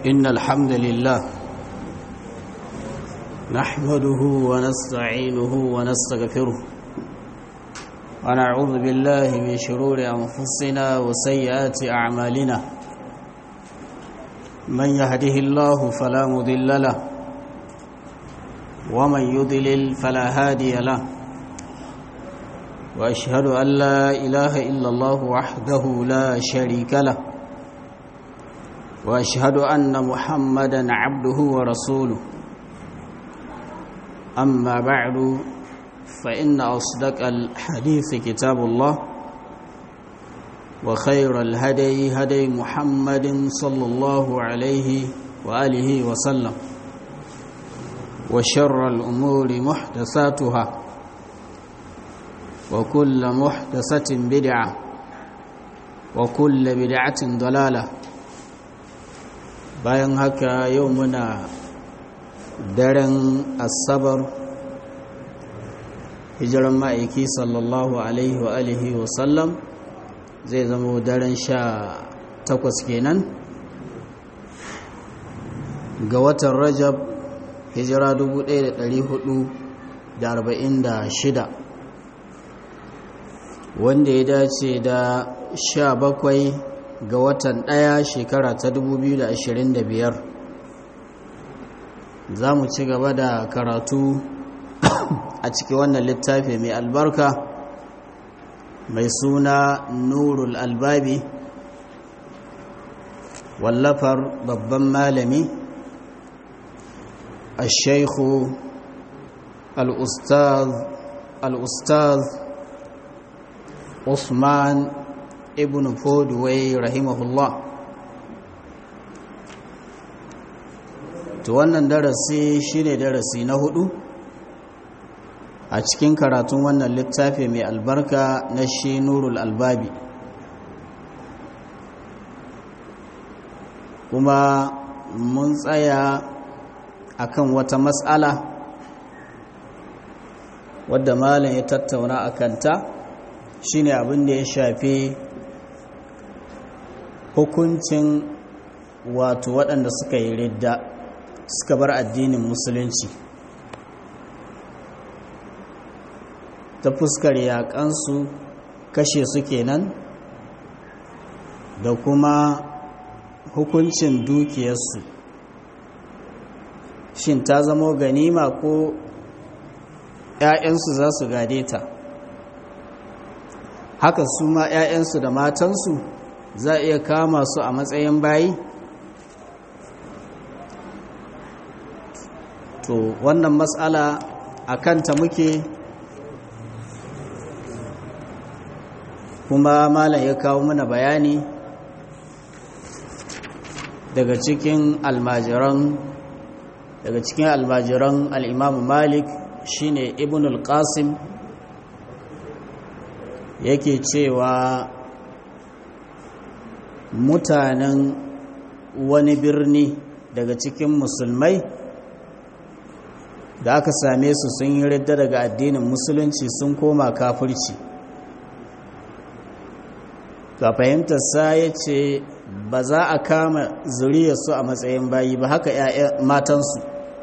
إن الحمد لله نحمده ونستعينه ونستغفره ونعوذ بالله من شرور أنفسنا وسيئات أعمالنا من يهده الله فلا مضل له ومن يضلل فلا هادي له وأشهد أن لا إله إلا الله وحده لا شريك له واشهد ان محمدا عبده ورسوله اما بعد فان اصدق الحديث كتاب الله وخير الهدي هدي محمد صلى الله عليه واله وسلم وشر الامور محدثاتها وكل محدثه بدعه وكل بدعه ضلاله bayan haka yau muna daren asabar hijiran ma'aiki sallallahu alaihi wa alihi wa sallam zai zama daren sha takwas kenan ga watan rajab hijira 1446 wanda ya dace da sha bakwai ga watan ɗaya shekara ta 2025 za mu ci gaba da karatu a cikin wannan littafi mai albarka mai suna nurul albabi wallafar babban malami الشيخ الأستاذ الأستاذ عثمان ibn fodway rahimahullah to wannan darasi shine darasi na hudu a cikin karatun wannan littafi mai albarka na shi nurul albabi kuma mun tsaya akan wata matsala wadda malam ya tattauna a kanta shine abin da ya shafi hukuncin wato waɗanda suka yi ridda suka bar addinin musulunci ta fuskar yaƙansu kashe su kenan da kuma hukuncin dukiyarsu shin ta zamo ganima ko 'ya'yansu za su gade ta haka su ma 'ya'yansu da matansu za a iya kama su a matsayin bayi to wannan matsala a kanta muke kuma malam ya kawo mana bayani daga cikin almajiran daga cikin almajiran al'imamu malik shine ibn al-qasim yake cewa mutanen wani birni daga cikin musulmai da aka same su sun yi ridda daga addinin musulunci sun koma kafirci ga fahimtarsa ya ce ba za a kama zuriyarsu a matsayin bayi ba haka matansu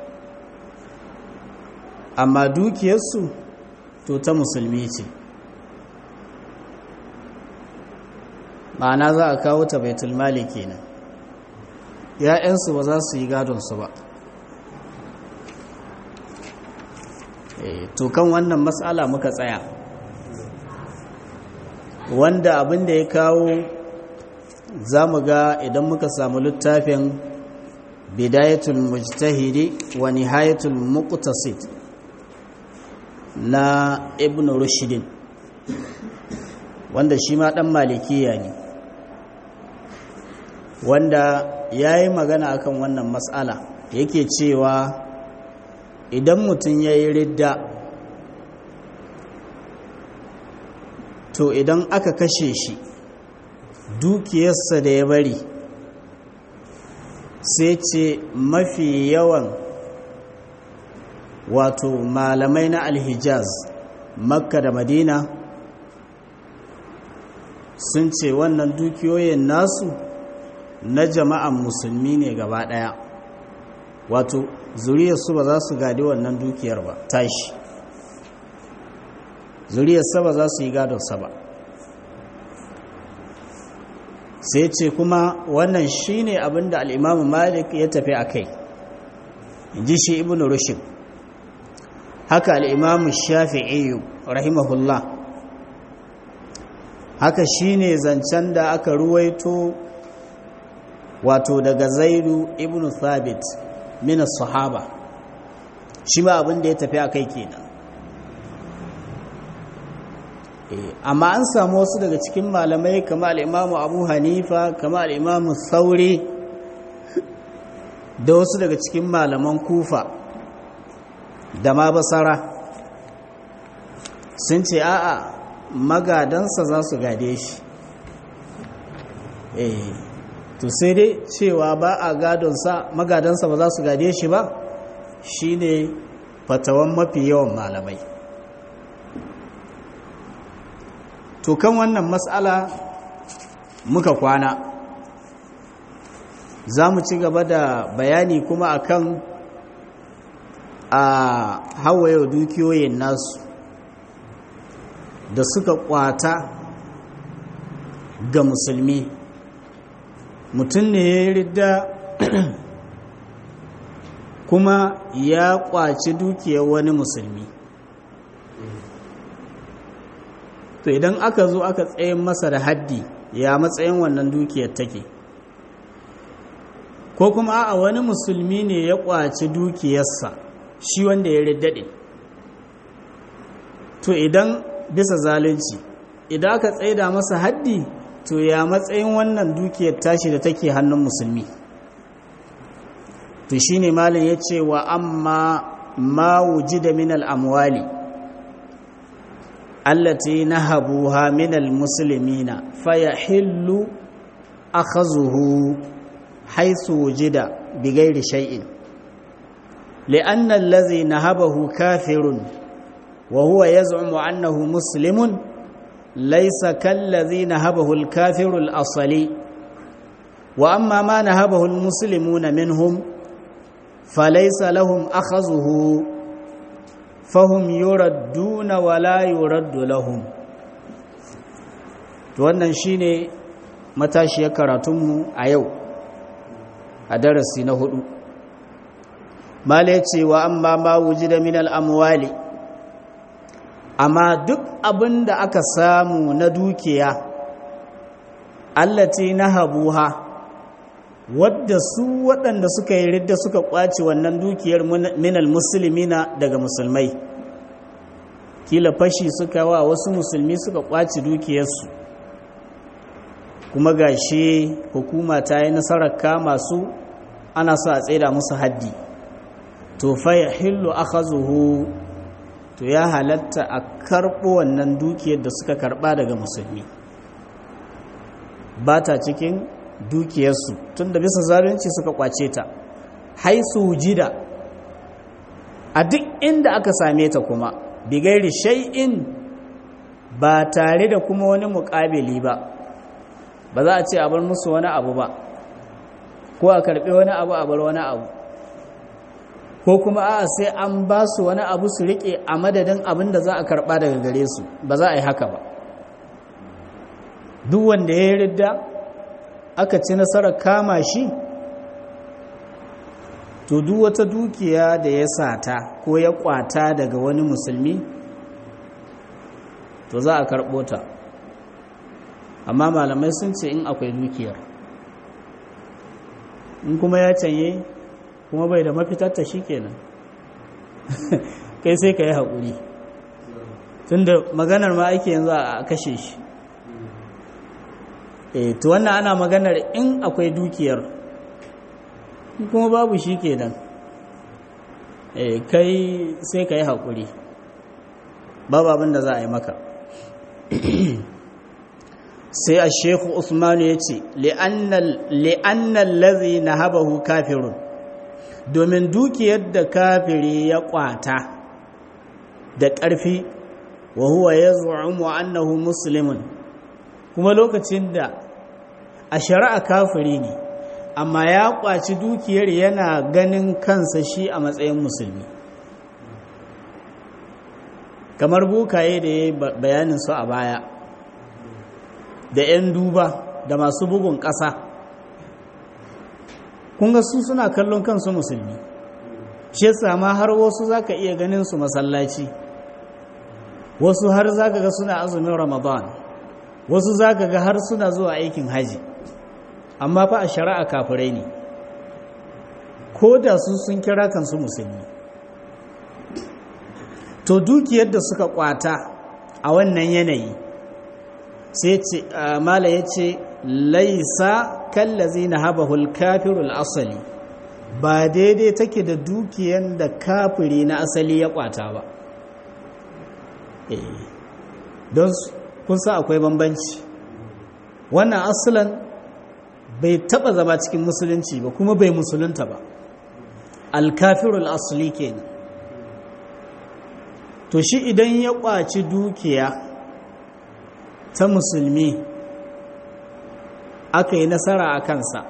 amma dukiyarsu to ta musulmi ce ma'ana za a kawo ta baitul mali kenan ya'yansu ba za su yi gadonsu ba to kan wannan matsala muka tsaya wanda abin da ya kawo za mu ga idan muka samu littafin bidayatul mujtahidi wa nihayatul muqtasid na ibn rushdin wanda shi ma dan malikiya ne wanda ya yi magana akan wannan matsala yake cewa idan mutum ya yi ridda to idan aka kashe shi dukiyarsa da ya bari sai ce mafi yawan wato malamai na alhijaz makka da madina sun ce wannan dukiyoyin nasu na jama'an musulmi ne gaba ɗaya wato zuriyarsu ba za su gadi wannan dukiyar ba tashi zuriyarsa ba za su yi gadonsa ba sai ce kuma wannan shi ne abinda al'imamu malik ya tafi a kai ji shi ibn rushin haka al'imamu shafi'iyu rahimahullah haka shi ne zancen da aka ruwaito wato daga zaidu ibn thabit min sahaba shi ma abin da ya tafi a kai kenan amma an samu wasu daga cikin malamai kama al'imamu abu hanifa kama al'imamu sauri da wasu daga cikin malaman kufa da ma basara sun ce a'a magadansa za su gade shi eh to sai dai cewa ba a gadonsa magadansa ba za su gade shi ba shine fatawan mafi yawan malamai to kan wannan matsala muka kwana za mu ci gaba da bayani kuma akan a hawaye dukiyoyin nasu da suka kwata ga musulmi mutum ne ya ridda kuma ya kwaci dukiyar wani musulmi to idan aka zo aka tsayin masa da haddi ya matsayin wannan dukiyar take ko kuma a wani musulmi ne ya kwaci dukiyarsa shi wanda ya riddade to idan bisa zalunci idan aka tsaida masa haddi to ya matsayin wannan dukiyar tashi da take hannun musulmi to shine malin ya ce wa amma ma wujida min al-amwali allati nahabuha min al-muslimina fayahillu akhazuhu haythu wujida bighairi shay'in لأن الذي نهبه كافر وهو يزعم أنه مسلم ليس كالذي نهبه الكافر الأصلي وأما ما نهبه المسلمون منهم فليس لهم أخذه فهم يردون ولا يرد لهم wannan shine matashiyar karatunmu a yau a darasi na hudu mala ce wa amma ma wujida min al'amwali amma duk abin da aka samu na dukiya allati na habuha wadda su waɗanda suka yi ridda suka ƙwace wannan dukiyar minal musulmina daga musulmai kila fashi suka wa wasu musulmi suka ƙwace dukiyarsu kuma gashi hukuma ta yi nasarar kama su ana sa a tsaida musu haddi to fa ya hillu akhazuhu to ya halatta a karɓo wannan dukiyar da suka karɓa daga musulmi ba ta cikin dukiyarsu tun da bisa zalunci suka kwace ta haisu jida a duk inda aka same ta kuma bigairi shay'in ba tare da kuma wani muƙabili ba ba za a ce a bar musu wani abu ba ko a karɓi wani abu a bar wani abu ko kuma a sai an ba su wani abu su riƙe a madadin abin da za a karɓa daga gare su ba za a yi haka ba duk wanda ya yi ridda aka ci nasarar kama shi to duk wata dukiya da ya sata ko ya kwata daga wani musulmi to za a karɓo ta amma malamai sun ce in akwai dukiyar in kuma ya canye kuma bai da mafitarta shi kenan kai sai ka yi haƙuri tun da maganar ma ake yanzu a kashe shi e to wannan ana maganar in akwai dukiyar kuma babu shi kenan e kai sai ka yi haƙuri babu abin da za a yi maka sai a shekhu usmanu ya ce li'annan lazi na habahu kafirun domin dukiyar da kafiri ya kwata da ƙarfi wa huwa ya zu'umu annahu muslimun kuma lokacin da a shari'a kafiri ne amma ya kwaci dukiyar yana ganin kansa shi a matsayin musulmi kamar bukaye da ya bayanin su a baya da 'yan duba da masu bugun ƙasa kunga su suna kallon kansu musulmi shi sama har wasu za ka iya ganin su masallaci wasu har za ka ga suna azumin ramadan wasu za ka ga har suna zuwa aikin haji amma fa a shari'a kafirai ne ko da su sun kira kansu musulmi to dukiyar da suka kwata a wannan yanayi sai ce mala ya ce laisa kallazi na habahul kafirul asali ba daidai take da dukiyar da kafiri na asali ya kwata ba don kun sa akwai bambanci wannan asalan bai taba zama cikin musulunci ba kuma bai musulunta ba alkafirul asali kenan to shi idan ya kwaci dukiya ta musulmi aka yi nasara a kansa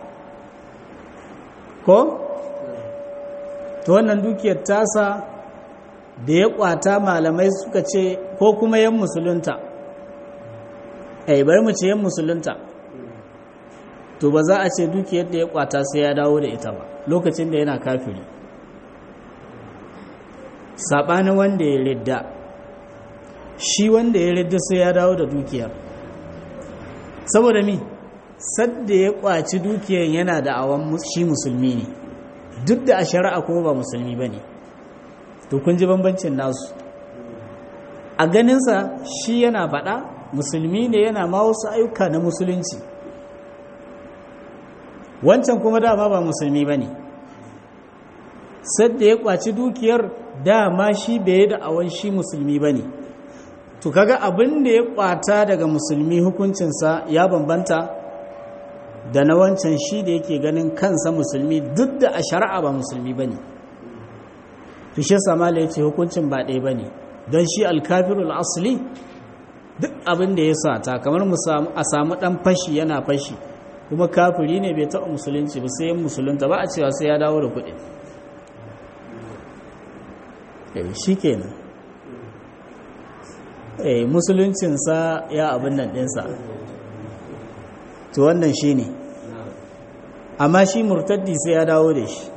ko? to wannan dukiyar tasa da ya kwata malamai suka ce ko kuma yan musulunta ai bari mu ce yan musulunta to ba za a ce dukiyar da ya kwata sai ya dawo da ita ba lokacin da yana kafiri saɓanin wanda ya ridda shi wanda ya ridda sai ya dawo da dukiyar saboda mi sadda ya kwaci dukiyar yana da awon shi musulmi ne duk da a shari'a kuma ba musulmi ba ne to kun ji bambancin nasu a ganinsa shi yana faɗa musulmi ne yana ma wasu ayyuka na musulunci wancan kuma dama ba musulmi ba ne sadda ya kwaci dukiyar dama shi bai da awon shi musulmi ba ne to kaga abin da ya kwata daga musulmi hukuncinsa ya bambanta da na wancan shi da yake ganin kansa musulmi duk da a shari'a ba musulmi ba ne to shi samala ya ce hukuncin ba ɗaya ba ne don shi alkafirul asali duk abin da ya sata kamar a samu ɗan fashi yana fashi kuma kafiri ne bai taɓa musulunci ba sai yin musulunta ba a cewa sai ya dawo da kuɗi shi kenan eh musuluncinsa ya abin nan ɗinsa to wannan shi ne amma shi murtaddi sai ya dawo da shi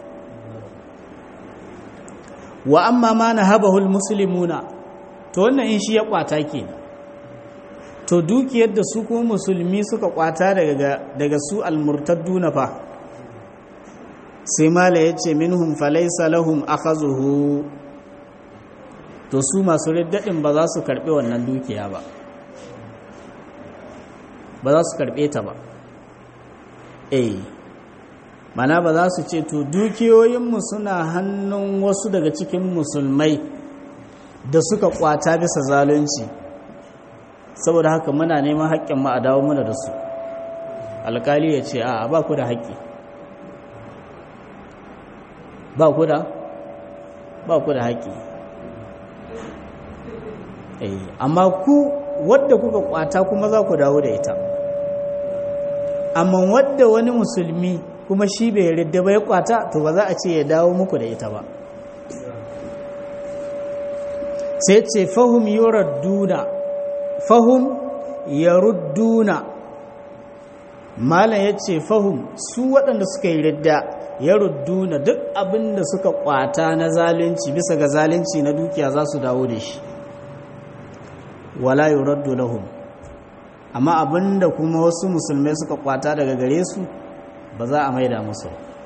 wa amma ma na habahul musulmuna to wannan in shi ya kwata ke to dukiyar da su kuma musulmi suka kwata daga su almurtaddu na fa sai mala ya ce minhum falaisa lahum akhazuhu to su masu riddadin ba za su karbe wannan dukiya ba ba za su karbe ta ba eh mana ba za su ce to dukiyoyinmu suna hannun wasu daga cikin musulmai da suka kwata bisa zalunci saboda haka muna neman haƙƙin mu a dawo mana da su alƙali ya ce a ba ku da haƙƙi ba ku da ba ku da haƙƙi amma ku wadda kuka kwata kuma za ku dawo da ita amma wadda wani musulmi kuma shi bai yarda ba ya kwata to ba za a ce ya dawo muku da ita ba sai ce fahum yuradduna fahum yarudduna malam ya ce fahum su waɗanda suka yi ridda yarudduna duk abin da suka kwata na zalunci bisa ga zalunci na dukiya za su dawo da shi wala yuraddu lahum amma abinda kuma wasu musulmai suka kwata daga gare su ba za a maida musu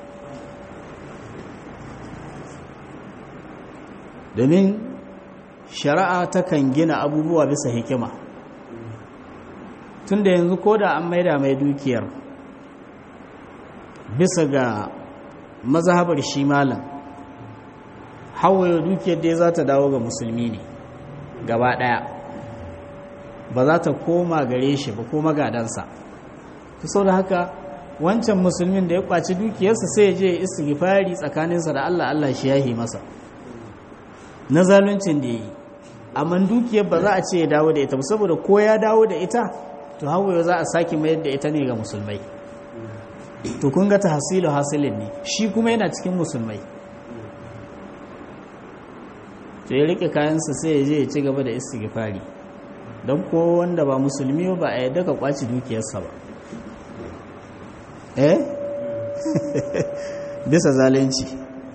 domin shari'a takan gina abubuwa bisa hikima tunda yanzu ko da an maida mai dukiyar bisa ga mazhabar shi malam hawaye dukiyar dai za ta dawo ga musulmi ne gaba daya ba za ta koma gare shi ba ko magadansa ta sau da haka wancan musulmin da ya kwaci dukiyarsa sai ya je istighfari tsakaninsa da Allah Allah shi yahi masa na zaluncin da ya yi amma dukiyar ba za a ce ya dawo da ita saboda ko ya dawo da ita to hawaye za a sake mayar da ita ne ga musulmai to kun ga tahsilu hasilin ne shi kuma yana cikin musulmai to ya rike kayansa sai ya je ya ci gaba da istighfari don ko wanda ba musulmi ba a yadda ka kwaci dukiyarsa ba eh bisa zalunci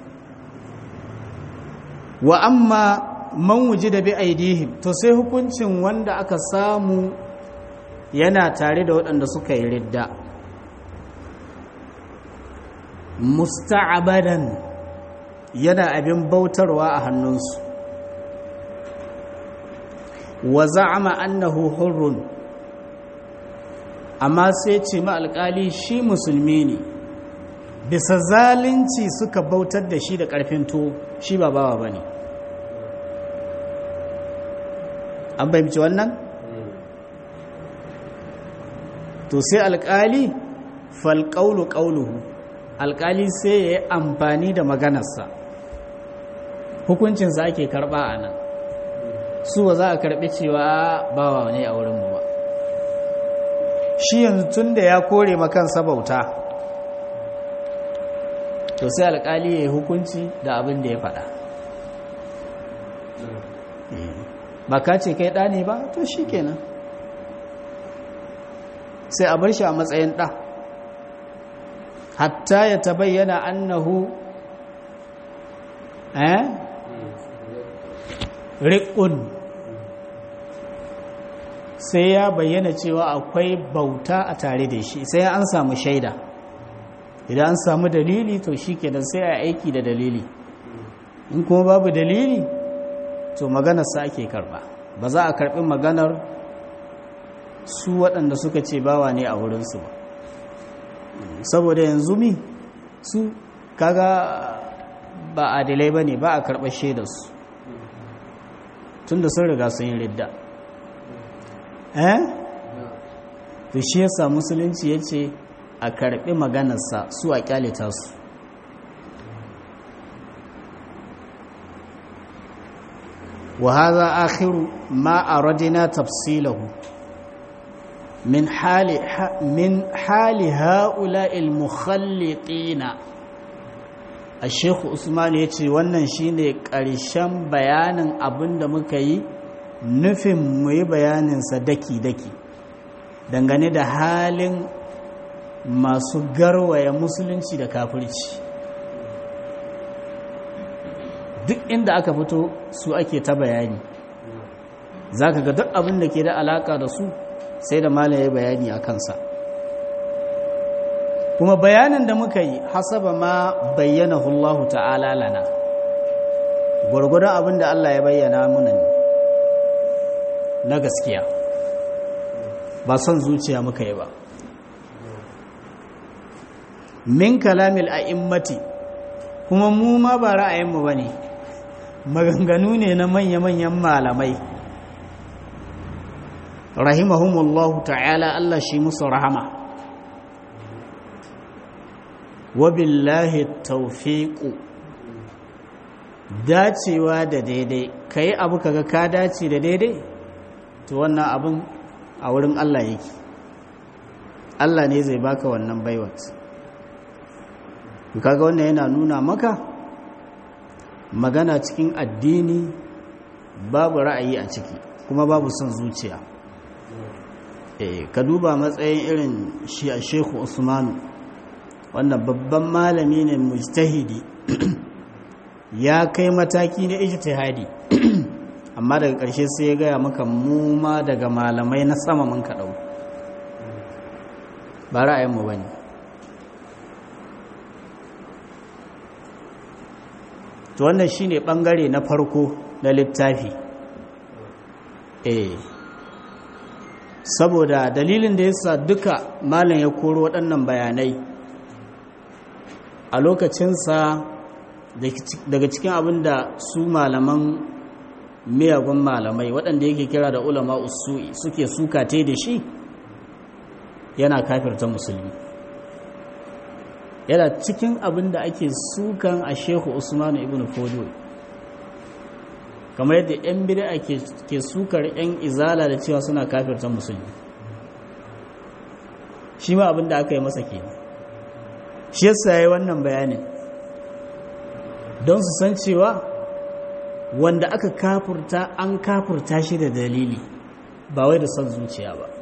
wa amma man wuji da bi aidihim to sai hukuncin wanda aka samu yana tare da waɗanda suka yi ridda musta'abadan yana abin bautarwa a hannunsu wa za'ama annahu hurrun amma sai ce ma alƙali shi musulmi ne bisa zalunci suka bautar da shi da ƙarfin to shi ba bawa ba ne an fahimci wannan to sai alƙali falƙaulu ƙauluhu alƙali sai ya yi amfani da maganarsa hukuncinsa ake karɓa a nan su ba za a karɓi cewa bawa ne a wurinmu ba shi yanzu tun da ya kore makansa bauta to sai alƙali ya yi hukunci da abin da ya faɗa ba ka ce kai ɗa ne ba to shi kenan sai a bar shi a matsayin ɗa hatta ya tabayyana annahu eh riƙun sai ya bayyana cewa akwai bauta a tare da shi sai an samu shaida idan an samu dalili to shi kenan sai a aiki da dalili in kuma babu dalili to maganarsa ake karba ba za a karbi maganar su waɗanda suka ce bawa ne a wurinsu ba saboda yanzu mi su kaga ba adilai ba ne ba a karɓar shaidarsu tun da sun riga sun yi ridda eh to shi yasa musulunci ya ce a karɓi maganarsa su a kyalita su وهذا آخر ما أردنا تفصيله من حال من حال هؤلاء المخلطين الشيخ عثمان yace wannan shine ƙarshen bayanin abin da muka yi nufin mu yi bayanin sa daki daki dangane da halin masu garwaya musulunci da kafirci duk inda aka fito su ake ta bayani za ka ga duk abin da ke da alaka da su sai da malaye bayani a kansa kuma bayanin da muka yi hasaba ma bayyana hullahu ta'ala lana gwargwadon abin da Allah ya bayyana muna ne na gaskiya ba son zuciya muka yi ba min kalamil a'immati kuma mu ma ba ra'ayinmu ba ne maganganu ne na manya-manyan malamai rahimahumullahu ta'ala Allah shi musu rahama wabillahi taufiqu dacewa da daidai kai abu kaga ka dace da daidai to wannan abun a wurin Allah yake Allah ne zai baka wannan baiwat kaga wannan yana nuna maka magana cikin addini babu ra'ayi a ciki kuma babu son zuciya eh ka duba matsayin irin shi a Sheikh Usmanu wannan babban malami ne mujtahidi ya kai mataki na ijtihadi amma daga ƙarshe sai ya gaya maka mu ma daga malamai na sama mun ka dau ba ra'ayinmu bane to wannan shine bangare na farko na littafi eh saboda dalilin da yasa duka malam ya koro waɗannan bayanai a lokacinsa daga cikin abin da su malaman miyagun malamai waɗanda yake kira da ulama usu'i suke sukate da shi yana kafirta musulmi yana cikin abin da ake sukan a shehu usmanu ibn fodo kamar yadda 'yan bida ke sukar 'yan izala da cewa suna kafirta musulmi shi ma abin da aka yi masa ke shi yasa yayi wannan bayanin don su san cewa wanda aka kafurta an kafurta shi da dalili ba wai da son zuciya ba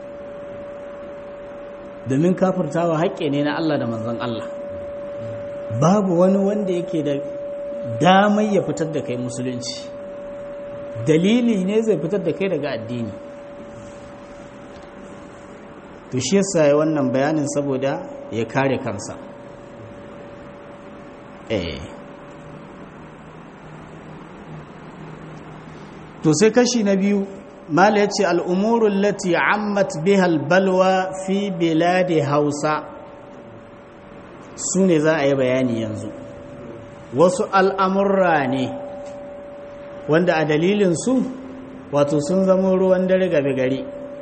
domin kafurtawa haƙƙe ne na Allah da manzon Allah babu wani wanda yake da damai ya fitar da kai musulunci dalili ne zai fitar da kai daga addini to shi yasa ya wannan bayanin saboda ya kare kansa eh to sai kashi na biyu mala ya ce al'umurun lati ammat bihal balwa fi biladi hausa su ne za a yi bayani yanzu wasu al'amurra ne wanda a dalilinsu wato sun zama ruwan dare gabe gari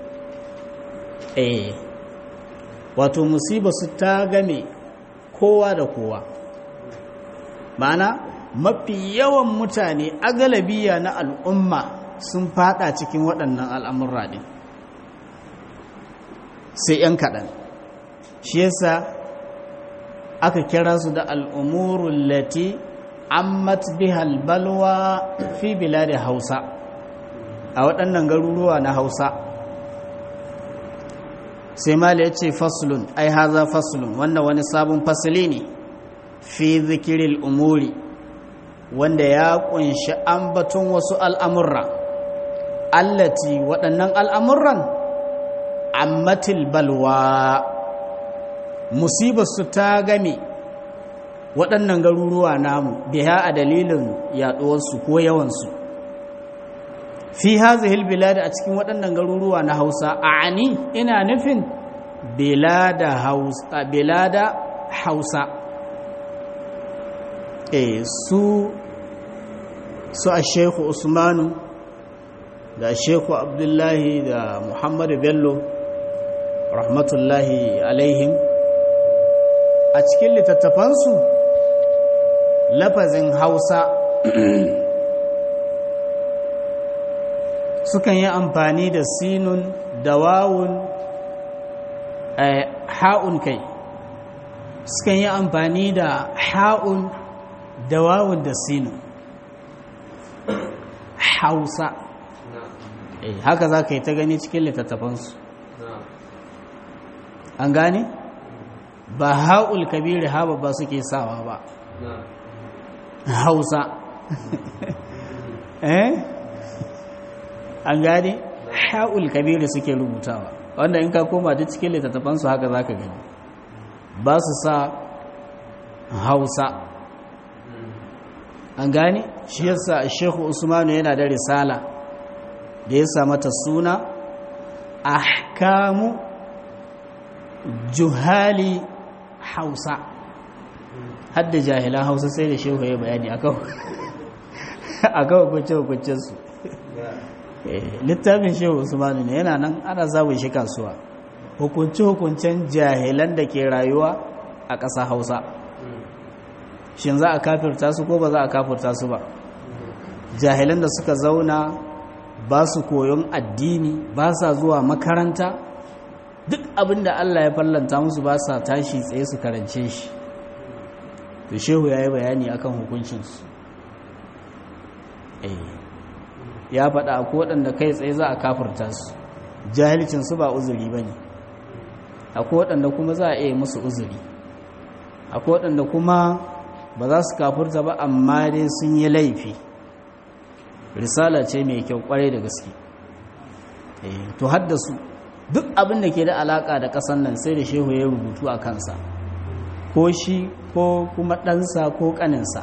eh wato musiba su ta game kowa da kowa ma'ana mafi yawan mutane agalabiya na al'umma sun fada cikin waɗannan al'amurra ɗin sai ‘yan kaɗan shi yasa aka kira su da al'umurun lati ammat bihal balwa fi da hausa a waɗannan garuruwa na hausa sai mala ya ce fasulun ai haza fasulun wannan wani sabon fasili ne fi zikiril umuri wanda ya kunshi ambaton wasu al'amurra allati waɗannan al'amuran ammatil balwa musibarsu ta game waɗannan garuruwa namu biya a dalilin yaɗuwarsu ko yawansu fi hazihil bilada a cikin waɗannan garuruwa na hausa a ani ina nufin bilada hausa e su su a sheku usmanu da sheku abdullahi da muhammadu bello rahmatullahi alaihim a cikin littattafansu lafazin hausa sukan yi amfani da sinun da wawun ha'un kai sukan yi amfani da ha'un da wawun da sinun hausa haka za ka yi ta gani cikin littattafansu an gane ba ha'ul kabiri ha ba suke sawa ba hausa eh an gane ha'ul kabiri suke rubutawa wanda in ka koma duk cikin littattafansu haka za ka gani ba su sa hausa an gane shi yasa shehu usmanu yana da risala da ya mata suna ahkamu juhali hausa hadda jahilan hausa sai da shehu ya bayani a kawo hukunce-hukuncensu littafin shehu usmanu ne yana nan ana zaɓin shi kasuwa hukunce-hukuncen jahilan da ke rayuwa a ƙasa hausa shin za a kafirta su ko ba za a kafirta su ba jahilan da suka zauna ba su koyon addini ba sa zuwa makaranta duk abin da Allah ya fallanta musu ba sa tashi tsaye su karance shi to shehu ya yi bayani akan hukuncinsu ya faɗa ko waɗanda kai tsaye za a kafirta su jahilcinsu ba uzuri ba ne akwai waɗanda kuma za a iya musu uzuri akwai waɗanda kuma ba za su kafurta ba amma dai sun yi laifi risala ce mai kyau kwarai da gaske to haddasu duk abin da ke da alaka da ƙasan nan sai da shehu ya rubutu a kansa ko shi ko kuma ɗansa ko ƙaninsa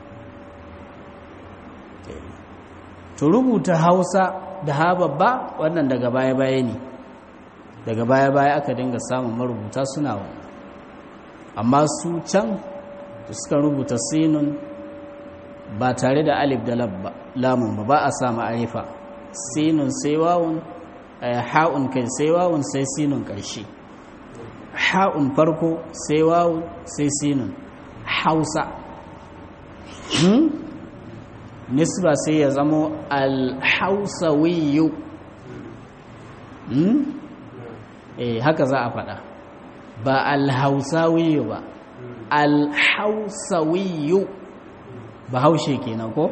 to rubuta hausa da ha babba wannan daga baya-baya ne daga baya-baya aka dinga samun marubuta suna wani amma su can da suka rubuta sinun ba tare da alif da lamun ba ba a sa ma'arifa sinun sai wawun ha'un kai sai wawun sai sinun ƙarshe ha'un farko sai wawun sai sinun hausa nisba sai ya zamo alhausawiyu eh haka za a faɗa ba alhausawiyu ba alhausawiyu bahaushe kenan ko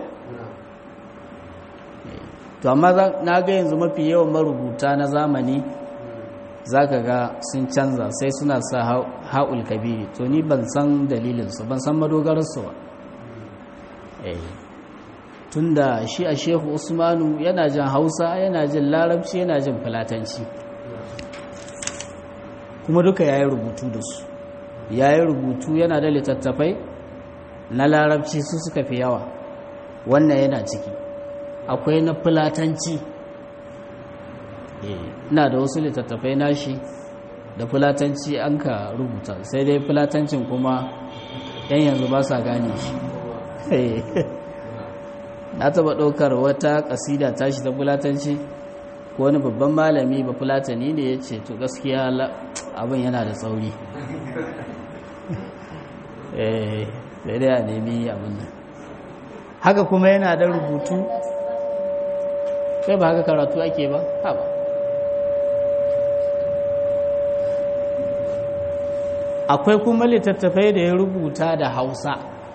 to amma na ga yanzu mafi yawan marubuta na zamani zaka ga sun canza sai suna sa ha'ul kabiri to ni ban san dalilinsu ban san madogararsu ba tunda shi a shehu usmanu yana jin hausa yana jin larabci yana jin filatanci kuma duka ya yi rubutu da su ya yi rubutu yana da littattafai na larabci su suka fi yawa wannan yana ciki akwai na filatanci ina da wasu littattafai nashi da filatanci an ka rubuta sai dai filatancin kuma yan yanzu ba sa gane shi na taba ɗaukar wata ƙasida tashi ta fulatanci ko wani babban malami ba fulatani ne ya ce to gaskiya abin yana da tsauri sai dai a nemi abin nan haka kuma yana da rubutu kai ba haka karatu ake ba ba akwai kuma littattafai da ya rubuta da hausa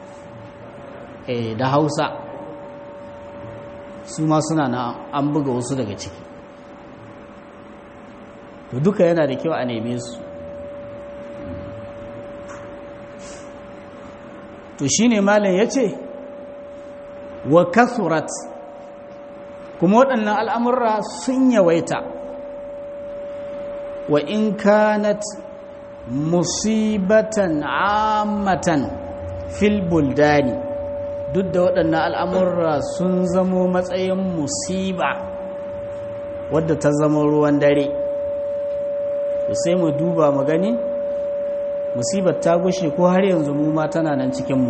da hausa su ma suna na an buga wasu daga ciki to duka yana da kyau a neme su to shine malam ya ce wa kasurat kuma waɗannan al'amurra sun yawaita wa in kanat musibatan ammatan fil buldani duk da waɗannan al'amurra sun zamo matsayin musiba wadda ta zama ruwan dare sai mu duba mu gani musibar ta gushe ko har yanzu mu ma tana nan cikinmu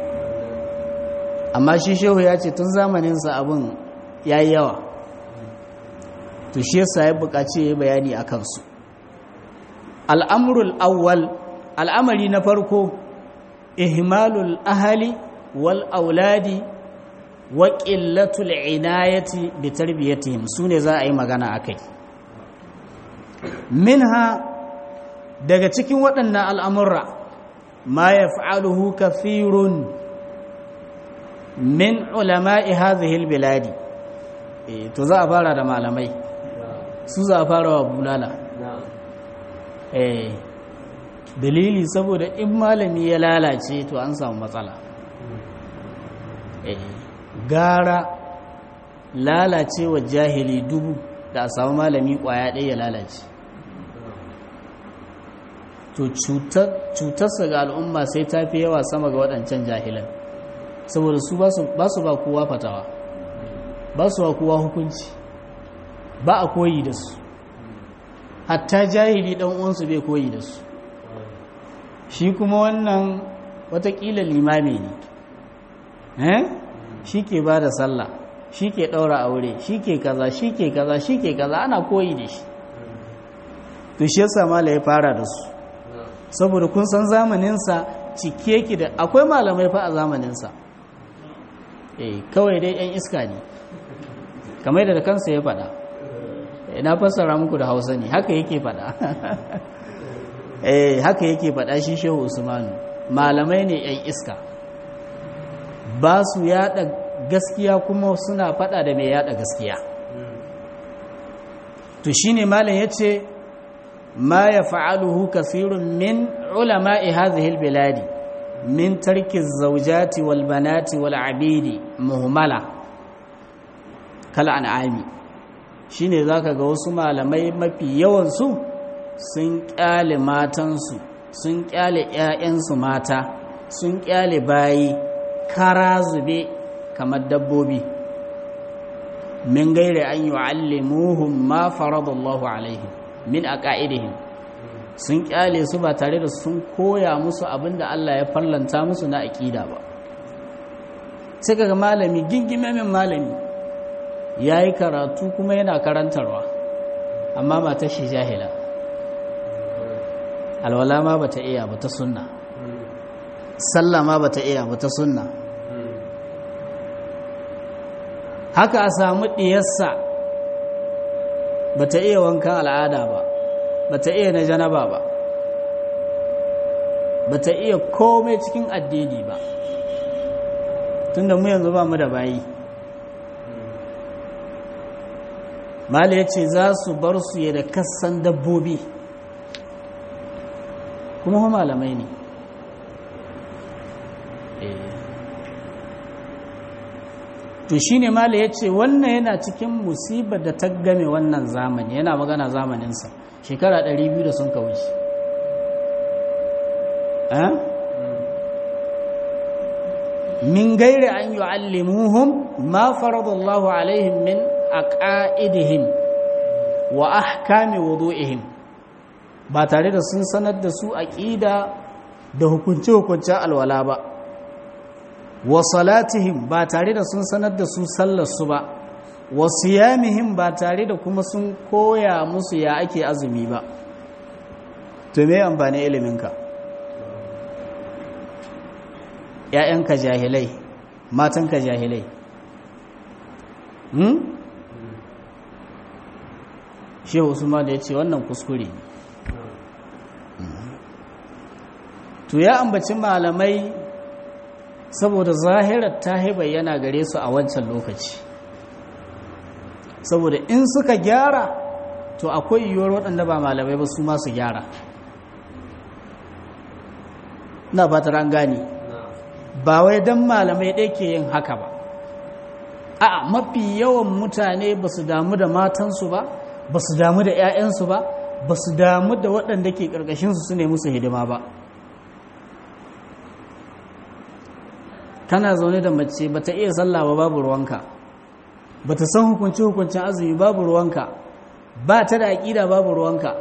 amma shi shehu ya ce tun zamaninsa abin ya yi yawa to shi yasa ya buƙaci ya bayani a kansu al'amurul awwal al'amari na farko ihmalul ahali wal auladi wa ƙillatul inayati bi tarbiyatihim su ne za a yi magana a kai minha daga cikin waɗannan al'amurra ma ya fa'aluhu kafirun min ulama'i hazihil biladi to za a fara da malamai su za a fara wa bulala dalili saboda in malami ya lalace to an samu matsala gara lalacewa jahili dubu da a samu malami kwaya ɗaya ya lalace to cutarsa ga al'umma sai ta fi yawa sama ga waɗancan jahilan saboda su ba su ba kowa fatawa ba su ba kowa hukunci ba a koyi da su hatta jahili ɗan uwansu bai koyi da su shi kuma wannan watakila limami ne shi ke ba da sallah shi ke ɗaura aure shi ke kaza shi ke kaza shi ke kaza ana koyi da shi to shi yasa mala ya fara da su saboda kun san zamaninsa cike ki da akwai malamai fa a zamaninsa eh kawai dai yan iska ne kamar da kansa ya faɗa na fassara muku da hausa ne haka yake faɗa eh haka yake faɗa shi shehu usmanu malamai ne yan iska ba su yada gaskiya kuma suna faɗa da mai yada gaskiya to shine malam yace ما يفعله كثير من علماء هذه البلاد من ترك الزوجات والبنات والعبيد مهملة كالأنعام shine zaka ga wasu malamai mafi yawansu sun kyale matansu sun kyale 'ya'yansu mata sun kyale bayi kara zube kamar dabbobi min gaire an yu'allimuhum ma faradallahu alaihim min a ƙa'idihim sun ƙyale su ba tare da sun koya musu abin da Allah ya fallanta musu na aƙida ba sai kaga malami gingimemin malami ya yi karatu kuma yana karantarwa amma ba ta shi jahila alwala ma ba ta iya ba ta sunna sallah ma ba ta iya ba ta sunna haka a samu ɗiyarsa ba ta iya wankan al'ada ba ba ta iya na janaba ba ba ta iya komai cikin addini ba tunda mu yanzu ba mu da bayi mala ya ce za su bar su ya da kassan dabbobi kuma malamai ne to shi ne mala ya ce wannan yana cikin musibar da ta game wannan zamani yana magana zamaninsa shekara 200 da sun kawuci min gairi an yi allimuhum ma faradallahu alaihim min aqaidihim wa ahkami wudu'ihim ba tare da sun sanar da su aqida da hukunce-hukuncen alwala ba wa salatihim ba tare da sun sanar da su sallarsu ba wa siyamihim ba tare da kuma sun koya musu ya ake azumi ba to me amfani iliminka ‘ya'yanka jahilai matanka jahilai hmm? shehu usman da ya ce wannan kuskure to ya ambaci malamai saboda zahirar ta bayyana gare su a wancan lokaci saboda in suka gyara to akwai yiwuwar waɗanda ba malamai ba su masu gyara na fatar an gani ba wai don malamai ɗaya ke yin haka ba a mafi yawan mutane ba su damu da matansu ba ba su damu da 'ya'yansu ba ba su damu da waɗanda ke ƙarƙashinsu su ne musu hidima ba kana zaune da mace ba ta iya sallah ba babu ruwanka ba ta san hukunci hukuncin azumi babu ruwanka ba ta da aƙida babu ruwanka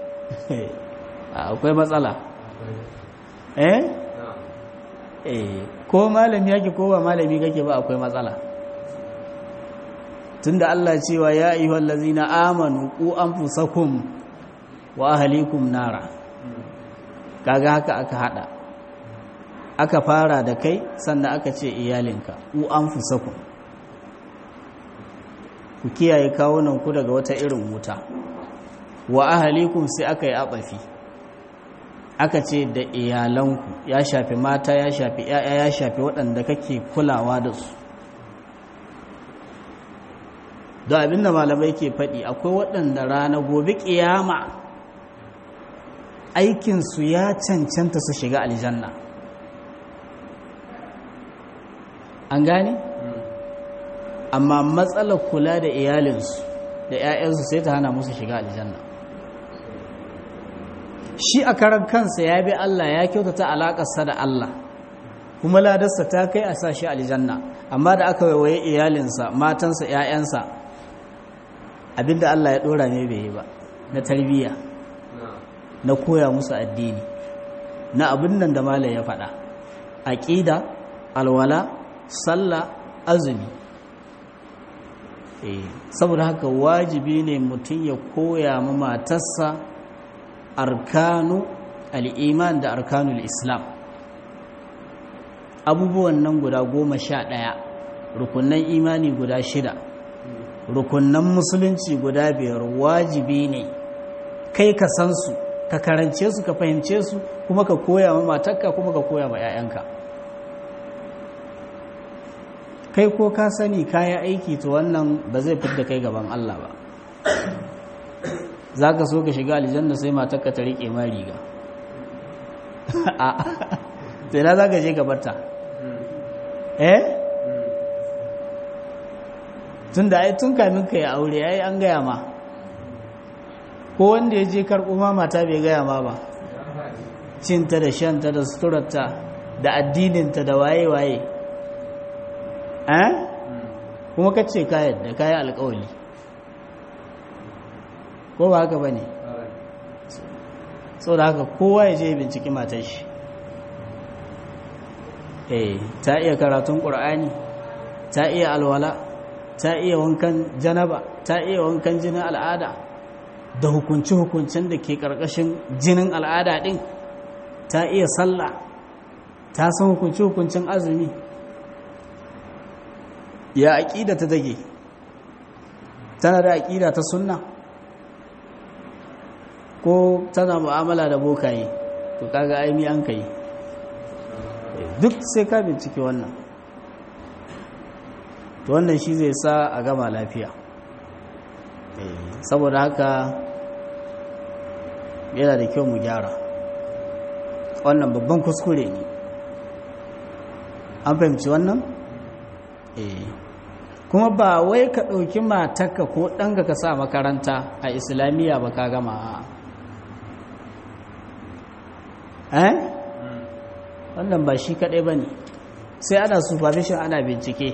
akwai matsala eh eh ko malami yake ko ba malami kake ba akwai matsala tunda Allah cewa ya ayyuhal ladzina amanu qu anfusakum wa ahlikum nara kaga haka aka hada aka fara da kai sannan aka ce iyalinka u anfusakum ku kiyaye kawunan ku daga wata irin wuta wa ahlikum sai aka yi abafi aka ce da iyalanku ya shafi mata ya shafi ‘ya'ya ya shafi waɗanda kake kulawa da su da abinda malamai ke faɗi akwai waɗanda rana gobe ƙiyama aikinsu ya cancanta su shiga aljanna an gane? amma matsalar kula da iyalinsu da ‘ya'yansu sai ta hana musu shiga aljanna shi a karan kansa ya bi Allah ya kyautata alaƙarsa da Allah kuma ladarsa ta kai a sa shi aljanna amma da aka waiwaye iyalinsa matansa ‘ya'yansa abinda Allah ya ɗora ne bai yi ba na tarbiyya na koya musu addini na abin nan da malam ya faɗa aƙida alwala sallah azumi saboda haka wajibi ne mutum ya koya ma matarsa arkanu al'iman da arkanul islam abubuwan nan guda goma sha ɗaya rukunan imani guda shida rukunan musulunci guda biyar wajibi ne kai ka san su ka karance su ka fahimce su kuma ka koya ma matarka kuma ka koya ma 'ya'yanka kai ko ka sani kayan aiki to wannan ba zai fi da kai gaban Allah ba za ka so ka shiga aljanna sai matarka ta riƙe ma riga sai na za ka je gabarta eh tun da ai tun kamin ka yi aure ai an gaya ma ko wanda ya je karɓo ma mata bai gaya ma ba cinta da shanta da suturarta da addininta da waye-waye eh kuma ka ce kayan da kayan alkawali ko ba haka ba ne so da haka kowa ya je binciki matar shi eh ta iya karatun ƙur'ani ta iya alwala ta iya wankan janaba ta iya wankan jinin al'ada da hukunci-hukuncin da ke ƙarƙashin jinin al'ada ɗin ta iya sallah ta san hukunci-hukuncin azumi ya aƙida ta dage tana da aƙida ta sunna ko tana mu'amala da bokaye to kaga aimi an kai duk sai ka bincike wannan to wannan shi zai sa a gama lafiya saboda haka yana da kyau mu gyara wannan babban kuskure ne an fahimci wannan? kuma ba wai ka ɗauki matarka ko ɗanga ka sa makaranta a islamiyya ba ka gama eh? wannan ba shi kaɗai ba ne sai ana supervision ana bincike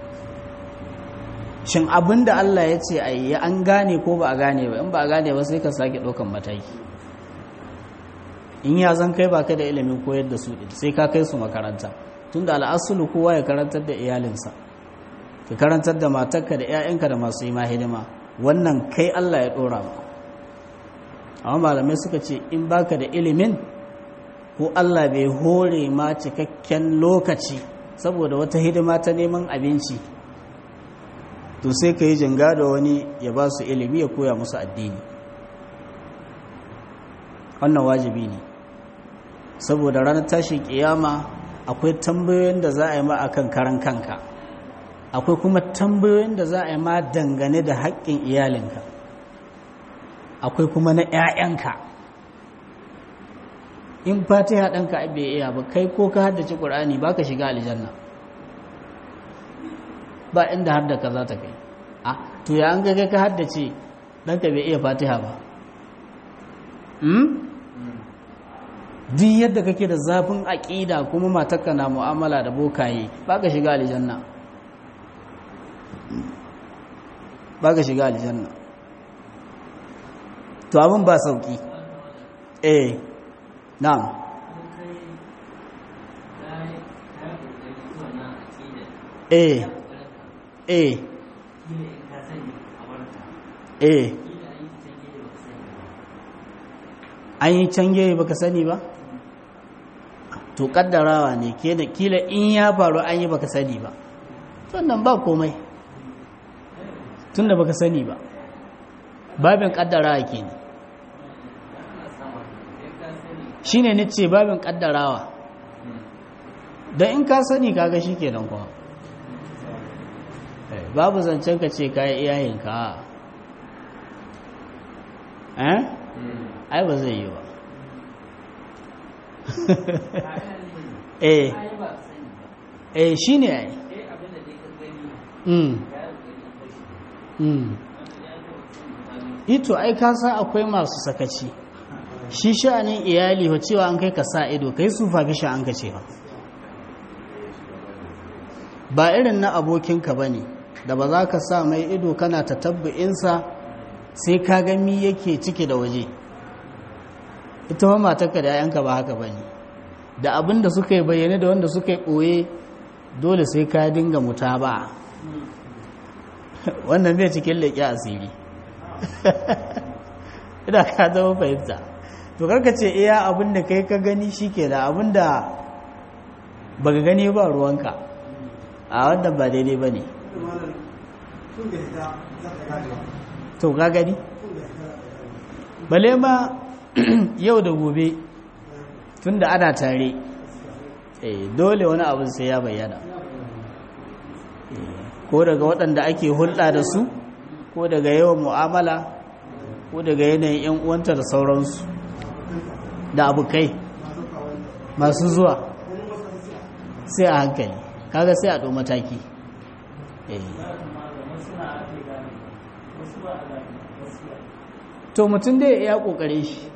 shin abin da Allah ya ce a yi an gane ko ba a gane ba in ba a gane ba sai ka sake ɗaukan mataki in ya zan kai ba ka da ilimin koyar da su sai ka kai su makaranta tun da al'asulu kowa ya karantar da iyalinsa ka karantar da matarka da 'ya'yanka da masu yi ma hidima wannan kai Allah ya ɗora ma amma malamai suka ce in baka da ilimin ko Allah bai hore ma cikakken lokaci saboda wata hidima ta neman abinci to sai ka yi jinga da wani ya ba su ilimi ya koya musu addini wannan wajibi ne saboda ranar tashin kiyama akwai tambayoyin da za a yi ma akan karan kanka akwai kuma tambayoyin da za a yi ma dangane da haƙƙin iyalinka akwai kuma na 'ya'yanka in fatiha ɗanka bai iya ba kai ko ka haddace ƙur'ani ba ka shiga aljanna ba inda har da ka za ta kai a to ya an gaga ka haddace ɗanka bai iya fatiha ba duk yadda kake da zafin aƙida kuma matakka na mu'amala da bokaye ba ka shiga aljanna ba ka shiga aljanna to abin ba sauki eh na'am eh eh eh an yi cange baka sani ba to kaddarawa ne kila in ya faru an yi baka sani ba sannan ba komai tunda baka sani ba babin kaddarawa ke ne shi ne nace babin kaddarawa don in ka sani kaga shi ke don kuma babu zancen ka ce kayi iyayenka eh ai ba zai yi ba eh eh shi ne ai ito ai ka san akwai masu sakaci shi sha'anin iyali wa cewa an kai ka sa ido kai su fa bisha an ka ce ba ba irin na abokinka ba ne da ba za ka sa mai ido kana ta tabbu'insa sai ka gami yake ciki da waje ita ma matarka da 'ya'yanka ba haka ba ne da abin da suka yi bayyane da wanda suka yi ɓoye dole sai ka dinga muta ba wannan bai cikin leƙi asiri ina ka zama fahimta to karka ce iya abin da kai ka gani shi ke da abin da ba ka gani ba ruwanka a wannan ba daidai ba ne to ka gani bale ma yau da gobe tun da ana tare dole wani abin sai ya bayyana ko daga waɗanda ake hulɗa da su ko daga yawan mu'amala ko daga yanayin 'yan uwanta da sauransu da abokai masu zuwa sai a hankali kaga sai a ɗo mataki to mutum dai ya ƙoƙare shi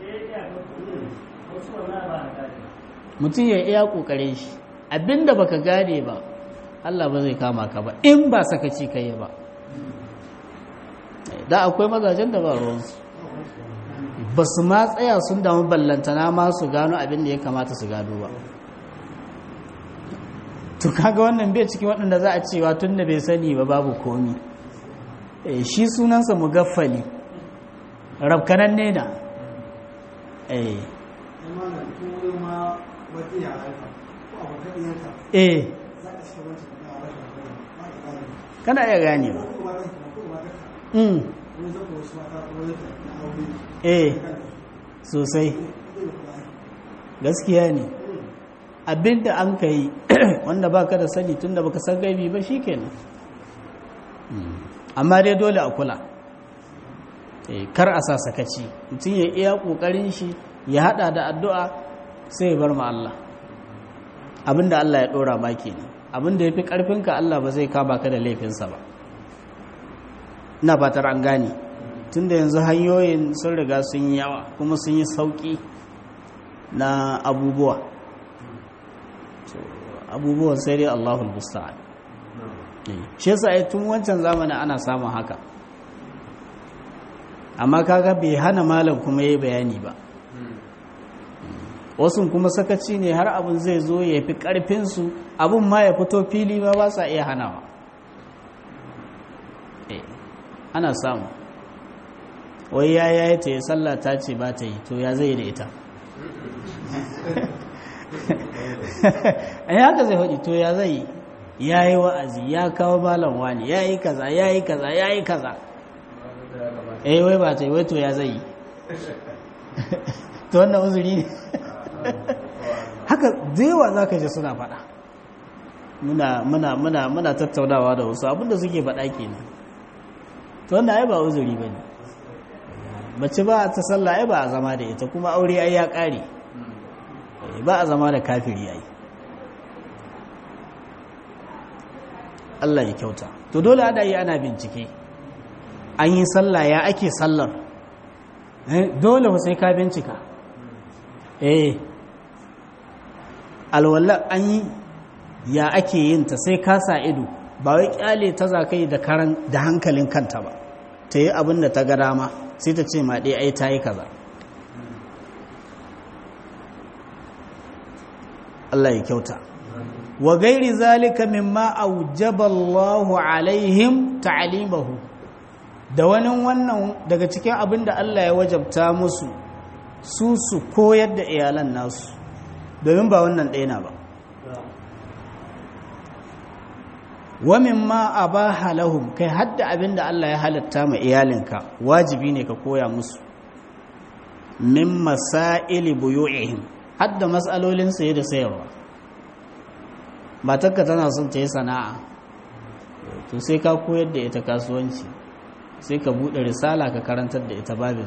mutum ya iya ƙoƙare shi abinda baka gane ba Allah ba zai kama ka ba in ba sakaci kai ba da akwai mazajen da ba ruwansu ba su ma tsaya sun damu ballantana ma su gano abin da ya kamata su gano ba to kaga wannan bai cikin waɗanda za a cewa tun da bai sani ba babu komi shi sunansa mugaffali rabkanan ne na eh kana iya gane ba eh sosai gaskiya ne abinda an ka yi wanda baka da sani tunda baka san gaibi ba shikenan amma dai dole a kula kar a sa sakaci mutum ya iya kokarin shi ya hada da addu'a sai ya bar ma Allah abinda Allah ya dora ma kenan abinda yafi karfinka Allah ba zai kama ka da laifinsa ba ina fatar an gane tunda yanzu hanyoyin sun riga sun yi yawa kuma sun yi sauki na abubuwa abubuwan sai dai Allahul musta'an shi yasa ai tun wancan zamanin ana samun haka amma kaga bai hana malam kuma yayi bayani ba wasu kuma sakaci ne har abin zai zo ya fi karfin su abin ma ya fito fili ma ba sa iya hanawa ana samu wai ya yayi ta yi sallah ta ce ba ta yi to ya zai da ita a haka zai haɗi to ya zai ya yi wa'azi ya kawo malam wani ya yi kaza ya yi kaza ya yi kaza eh wai ba ta yi wai to ya zai to wannan uzuri ne haka zewa za ka ji suna faɗa muna muna muna muna tattaunawa da wasu abinda suke faɗa kenan to wannan ai ba uzuri ba ne mace ba ta sallah ai ba a zama da ita kuma aure ai ya ƙare ba a zama da kafiri ai Allah ya kyauta to dole ana yi ana bincike an yi sallah ya ake sallar dole sai ka bincika eh alwala an yi ya ake yin ta sai ka sa ido ba wai kyale ta zakai da karan da hankalin kanta ba ta yi abin da ta ga dama sai ta ce ma dai ai ta yi kaza Allah ya kyauta wa gairi zalika mimma aujaba Allahu alaihim ta'limahu da wani wannan daga cikin abin da Allah ya wajabta musu su su koyar da iyalan nasu domin ba wannan ɗaya na ba wa mimma abaha lahum kai hadda abin da Allah ya halatta ma iyalinka wajibi ne ka koya musu min masaili buyu'ihim hadda matsalolin saye da sayarwa matarka tana son ta yi sana'a to sai ka koyar da ita kasuwanci sai ka buɗe risala ka karantar da ita babin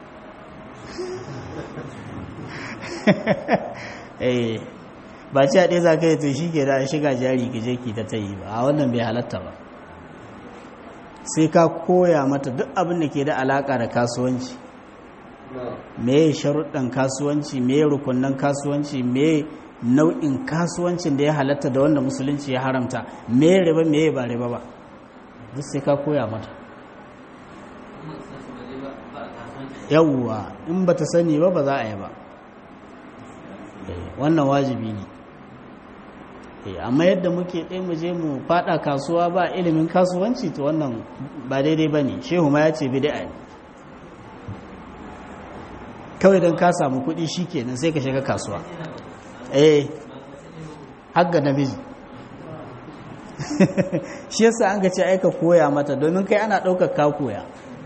ba ci a ɗaya za ka yi to shi ke da shiga jari ki je ki ta ta yi ba a wannan bai halatta ba sai ka koya mata duk abin da ke da alaƙa da kasuwanci me sharuɗan kasuwanci me rukunan kasuwanci me nau'in kasuwancin da ya halatta da wanda musulunci ya haramta me riba me ba riba ba duk sai ka koya mata yawwa in ba ta sani ba ba za a yi ba wannan wajibi ne amma yadda muke ɗaya mu je mu faɗa kasuwa ba ilimin kasuwanci to wannan ba daidai ba ne shehu ma ya ce bid'a ne kawai don ka samu kuɗi shi kenan sai ka shiga kasuwa eh hagga namiji shi yasa an ga ce aika koya mata domin kai ana ɗaukar ka koya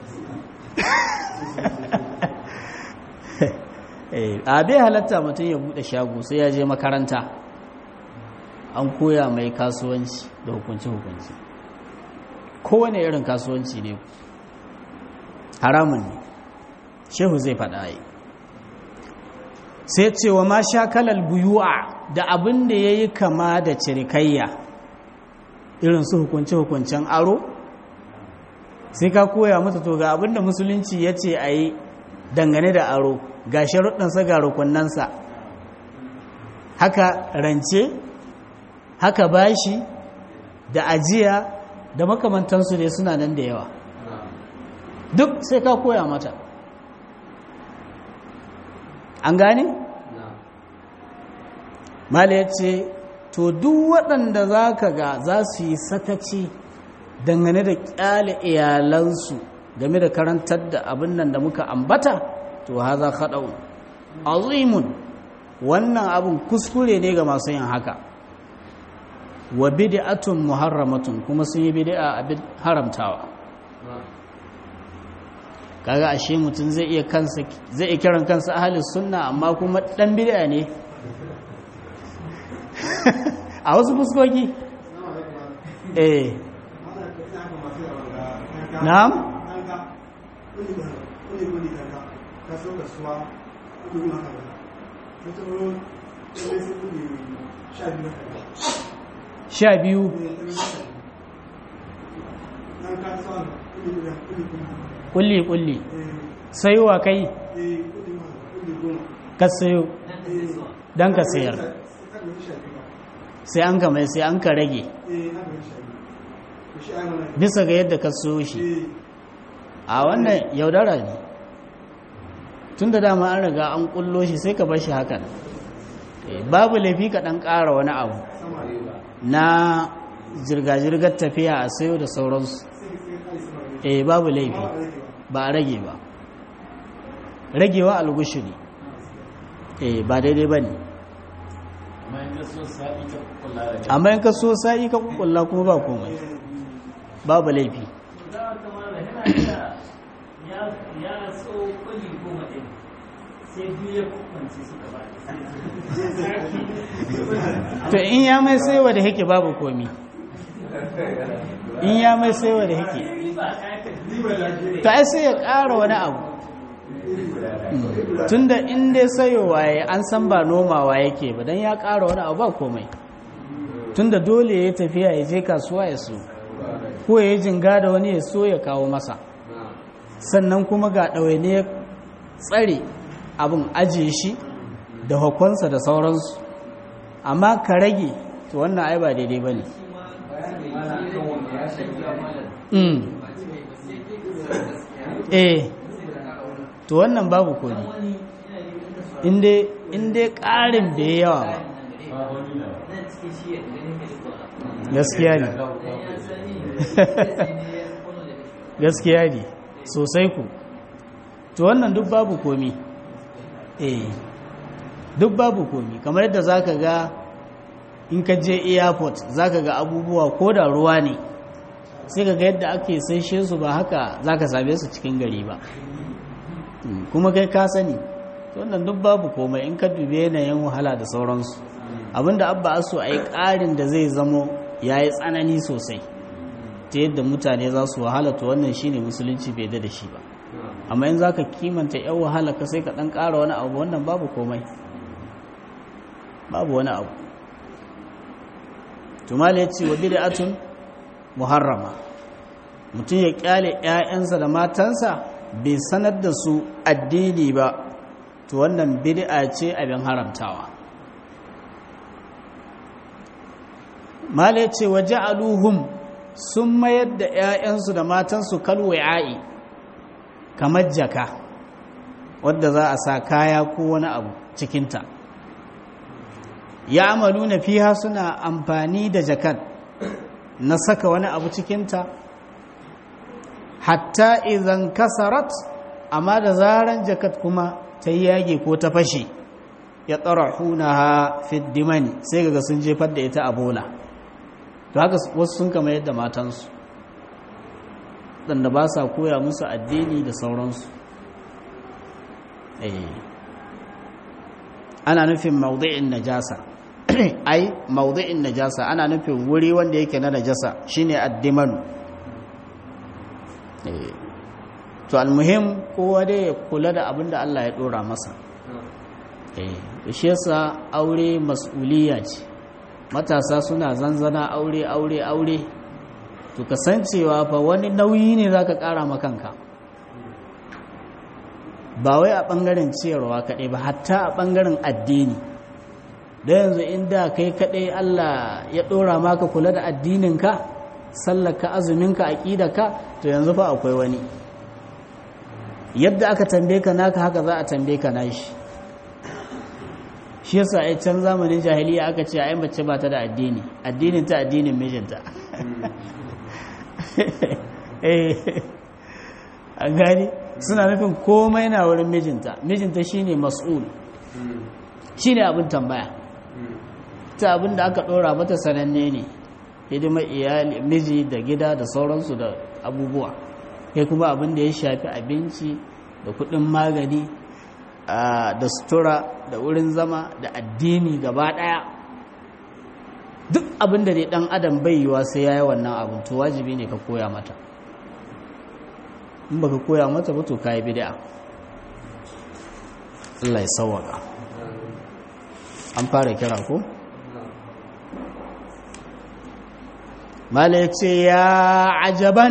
a bai halatta mutum ya buɗe shago sai ya je makaranta an koya mai kasuwanci da hukunci-hukunci kowane irin kasuwanci ne haramun ne shehu zai faɗa yi sai cewa ma sha kalal buyu'a da abin da ya yi kama da cirikayya irin su hukunce-hukuncen aro sai ka koya mata to ga abin da musulunci ya ce a yi dangane da aro ga sharuɗansa ga rukunansa haka rance haka bashi da ajiya da makamantansu ne suna nan da yawa duk sai ka koya mata an gane? mala ya ce to duk waɗanda za ka ga za su yi sakaci dangane da ƙyale iyalansu game da karantar da abin nan da muka ambata to haza kaɗau azimun wannan abin kuskure ne ga masu yin haka wa bid'atun muharramatun kuma sun yi bid'a abin haramtawa kaga ashe mutum zai iya kansa zai iya kiran kansa ahlus sunna amma kuma dan bid'a ne a wasu fuskoki eh na'am sha biyu kulli kulli sai wa kai ka sayo don ka sayar sai an ka mai sai an ka rage bisa ga yadda ka so shi a wannan yaudara ne tun da dama an riga an kullo shi sai ka bar shi hakan babu laifi ka ɗan ƙara wani abu na jirga-jirgar tafiya a sayo da sauransu eh babu laifi ba a rage ba ragewa algushi ne eh ba daidai ba ne amma yin kaso sa'i ka kukulla kuma ba komai babu laifi to in ya mai saiwa da hake babu komi in ya mai saiwa da hake to ai sai ya ƙara wani abu tunda in dai sayowa ya an san ba nomawa yake ba don ya ƙara wani abu ba komai tunda dole ya tafiya ya je kasuwa ya so ko ya yi jinga da wani ya so ya kawo masa sannan kuma ga ɗawaine ya tsare abin ajiye shi da hukunsa da sauransu amma ka rage to wannan ai ba daidai ba ne eh to wannan babu kodi inda ƙarin da ya yawa ba gaskiya ne gaskiya ne sosai ku to wannan duk babu komi eh duk babu komi kamar yadda zaka ga in ka je airport zaka ga abubuwa ko da ruwa ne sai ka ga yadda ake saishe su ba haka zaka same su cikin gari ba kuma kai ka sani wannan duk babu komai in ka dube yanayin wahala da sauransu abinda abba aso a yi ƙarin da zai zamo ya yi tsanani sosai ta yadda mutane za su wahala to wannan shine musulunci bai da shi ba amma in za ka kimanta yan wahala ka sai ka ɗan ƙara wani abu wannan babu komai babu wani abu tumali ya ce wa bid'atun muharrama mutum ya kyale 'ya'yansa da matansa bai sanar da su addini ba to wannan bid'a ce abin haramtawa mala ya ce wa ja'aluhum sun mayar da 'ya'yansu da matansu kalwa'i kamar jaka wadda za a sa kaya ko wani abu cikinta ya amalu na fiha suna amfani da jakat na saka wani abu cikinta hatta idan kasarat amma da zaran jakat kuma ta yage ko ta fashe ya tsara hunaha fiddimani sai ga sun jefar da ita a bola to haka wasu sun kama yadda matansu ɗanda ba sa koya musu addini da sauransu ana nufin maudu'in najasa ai maudu'in najasa ana nufin wuri wanda yake na najasa shine addimanu to almuhim kowa dai ya kula da abin da Allah ya dora masa eh shi yasa aure mas'uliya ce matasa suna zanzana aure aure aure to kasancewa fa wani nauyi ne zaka kara ma kanka ba wai a bangaren ciyarwa kaɗai ba hatta a bangaren addini da yanzu inda kai kaɗai Allah ya ɗora maka kula da addininka sallaka azuminka aƙidaka to yanzu fa akwai wani yadda aka tambaye ka naka haka za a tambaye ka nashi shi yasa a can zamanin jahiliya aka ce ai mace ba ta da addini addinin ta addinin mijinta eh an gani suna nufin komai na wurin mijinta mijinta shine mas'ul shine abin tambaya ta abin da aka dora mata sananne ne hidimar iyali miji da gida da sauransu da abubuwa kai kuma abin da ya shafi abinci da kudin magani da sutura da wurin zama da addini gaba daya duk abin da dai dan adam bai yiwa sai yayi wannan abin to wajibi ne ka koya mata in baka koya mata ba to kai bid'a Allah ya sawaka an fara kira ko mala ya ce ya ajaban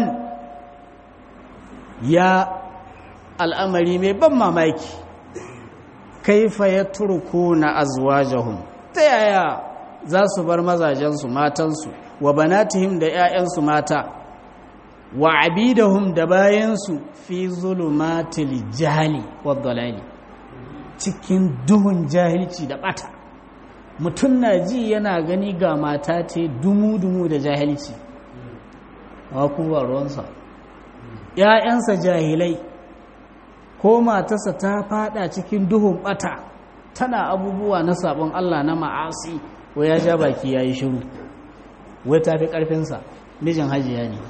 ya al'amari mai ban mamaki kaifa ya turku na azwajahum ta yaya za su bar mazajensu matansu wa banatihim da ‘ya'yansu mata wa abidahum da bayansu fi zulumatil jahali wa dalali cikin duhun jahilci da bata mutum na ji yana gani ga mata ce dumu-dumu da jahilci a kuma ruwansa ‘ya'yansa jahilai ko matarsa ta fada cikin duhun bata tana abubuwa na sabon Allah na ma'asi wai ya ja baki ya yi shiru wai ta fi ƙarfinsa mijin hajiya ne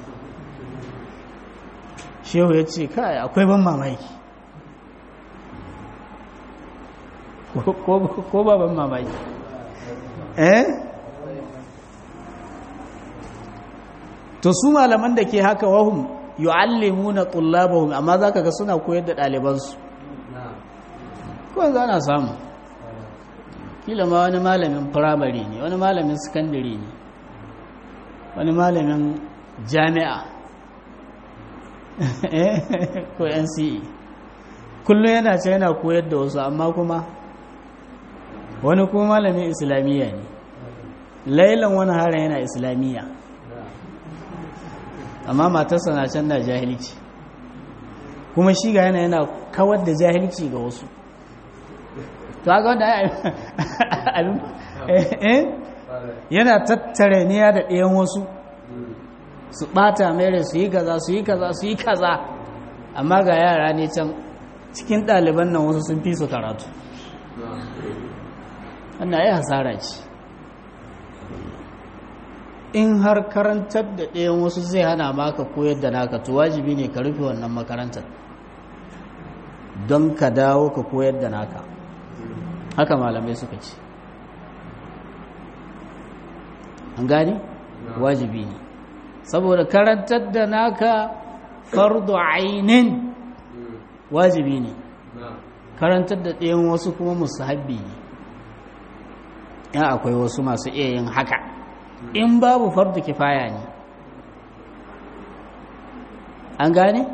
shehu ya ce kai akwai ban mamaki ko ba ban mamaki eh to su malaman da ke haka wahum yu'allimuna tullabahum amma zaka ga suna koyar da ɗalibansu ko yanzu ana samu kila ma wani malamin firamare ne wani malamin sakandare ne wani malamin jami'a ko nce kullum yana ce yana koyar da wasu amma kuma wani kuma malamin islamiyya ne lailan wani hara yana islamiyya amma matarsa na can da jahilci kuma shi ga yana yana kawar da jahilci ga wasu to ga wanda abin yana tattare niya da ɗayan wasu su ɓata mere su yi kaza su yi kaza su yi kaza amma ga yara ne can cikin ɗaliban nan wasu sun fi su karatu wannan ya hasara ce in har karantar da ɗayan wasu zai hana maka koyar da naka to wajibi ne ka rufe wannan makarantar don ka dawo ka koyar da naka haka malamai suka ce an gani wajibi ne saboda karantar da naka fardu ainin wajibi ne karantar da ɗayan wasu kuma musahabbi ne ya akwai wasu masu iya yin haka in babu fardu kifaya ne an gane?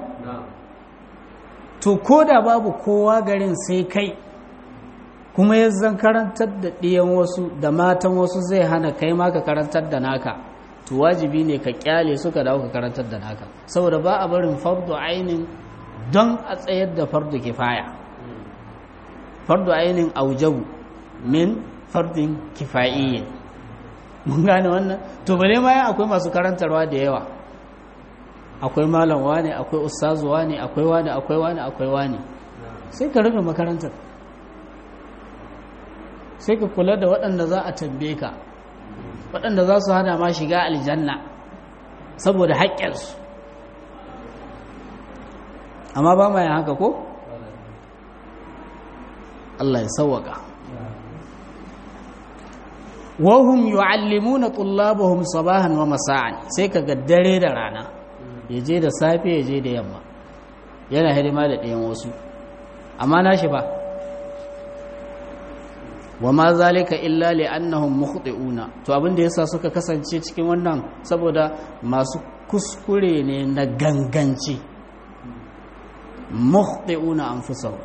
to ko da babu kowa garin sai kai kuma ya zan karantar da ɗiyan wasu da matan wasu zai hana kai ma ka karantar da naka to wajibi ne ka kyale suka dawo ka karantar da naka saboda ba a barin fardu ainin don a tsayar da fardu kifaya fardu ainin aujabu min fardin kifa'iyyin mun gane wannan to bale ma ya akwai masu karantarwa da yawa akwai malam wane akwai ustazu wane akwai wane akwai wane akwai wane sai ka rufe makarantar sai ka kula da waɗanda za a tambaye ka waɗanda za su hana ma shiga aljanna saboda haƙƙinsu amma ba ma yin haka ko? Allah ya sauwaka wahum yu'allimuna tullabahum sabahan wa masa'an sai kaga dare da rana yaje da safe yaje da yamma yana hidima da ɗayan wasu amma nashi ba wa ma zalika illa li annahum mukhti'una to abin da yasa suka kasance cikin wannan saboda masu kuskure ne na ganganci mukhti'una anfusahum